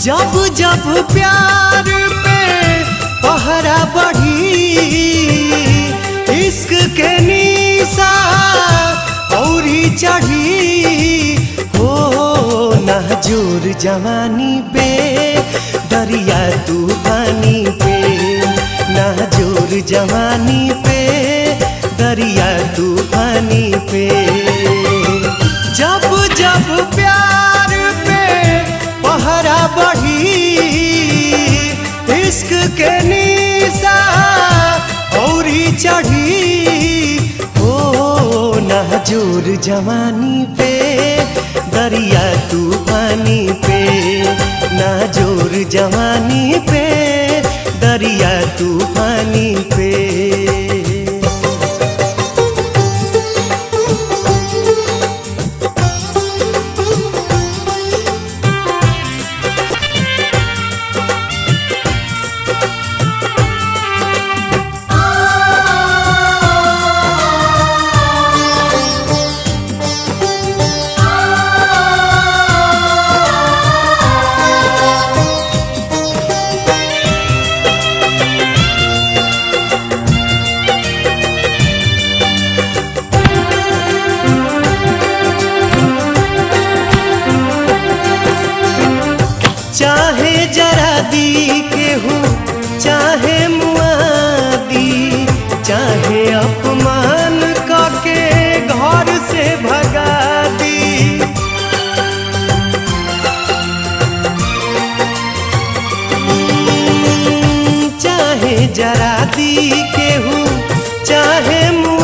जब जब प्यार पे पहरा बढ़ी इश्क के निशा औरी चढ़ी हो नाजोर जवानी पे दरिया तूफानी पे नाजोर जवानी पे दरिया तूफानी पे जब जब प्यार पे पहरा बढ़ी इश्क के निशा औरी चढ़ी हो नाजोर जवानी पे दरिया तूफानी पे नाजोर जवानी पे दरिया तूफानी पे चाहे जरा दी केहू चाहे मुआदी चाहे अपमान करके घर से भगा दी चाहे जरा दी केहू चाहे मुआ